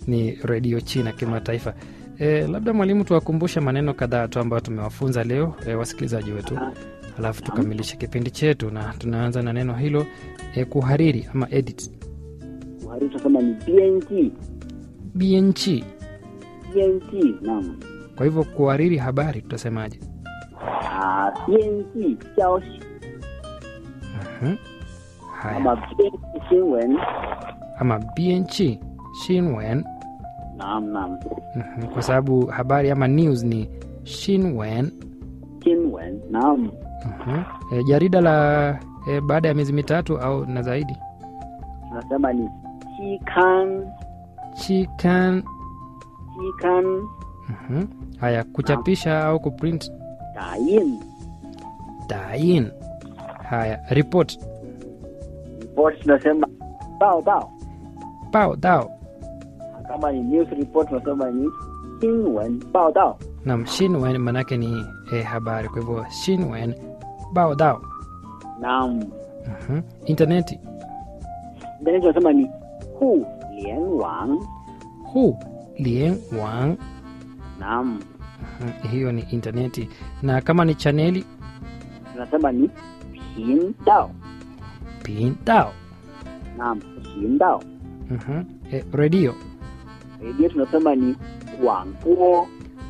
ni redio China kimataifa. E, labda mwalimu, tuwakumbushe maneno kadhaa tu ambayo tumewafunza leo e, wasikilizaji wetu, alafu tukamilishe kipindi chetu, na tunaanza na neno hilo e, kuhariri ama edit. Kuhariri tunasema ni bianji, BNG. bianji. Naam. Kwa hivyo kuhariri habari tutasemaje? Ah, bianji 消息 Mhm. Haya, ama bianji 新闻。 ama BNG Shinwen. Naam, naam. Mhm. Kwa sababu habari ama news ni Shinwen. 新闻。Naam. Mhm. E, jarida la e, baada ya miezi mitatu au na zaidi. Tunasema ni 期刊， Chikan. 期刊 Mhm. Haya, kuchapisha au kuprint 打印 dain. Haya, report report tunasema 报道， pao dao. kama ni news report tunasema ni 新闻报道。 Nam Shinwen manake ni e, habari, kwa hivyo Shinwen bao dao. Naam. Mhm. Interneti Ndani tunasema ni 互联网。 hu lien wang. Naam. Mhm. Hiyo ni interneti, na kama ni chaneli tunasema ni 频道。 pin dao. Naam, 频道。 Mhm. E, redio redio tunasema ni 广播。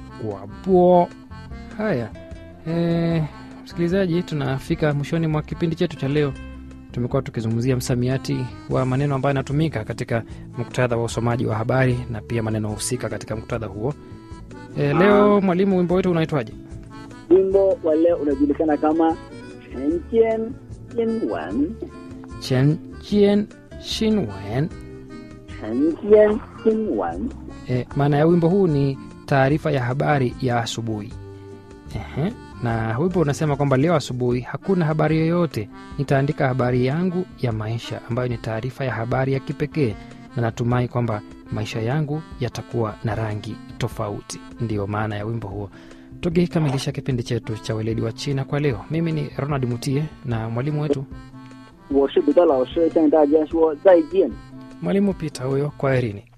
wapo. Haya, e, msikilizaji, tunafika mwishoni mwa kipindi chetu cha leo. Tumekuwa tukizungumzia msamiati wa maneno ambayo yanatumika katika muktadha wa usomaji wa habari na pia maneno husika katika muktadha huo. E, leo mwalimu, wimbo wetu unaitwaje? wimbo wa leo unajulikana kama 晨间新闻。 Chen Chien Shinwen. 晨间新闻。 E, maana ya wimbo huu ni taarifa ya habari ya asubuhi. Ehe, na wimbo unasema kwamba leo asubuhi hakuna habari yoyote, nitaandika habari yangu ya maisha ambayo ni taarifa ya habari ya kipekee, na natumai kwamba maisha yangu yatakuwa na rangi tofauti. Ndiyo maana ya wimbo huo. Tukikamilisha kipindi chetu cha weledi wa China kwa leo, mimi ni Ronald Mutie na mwalimu wetu 我是彼得老师，向大家说再见。 mwalimu Peter huyo, kwaherini.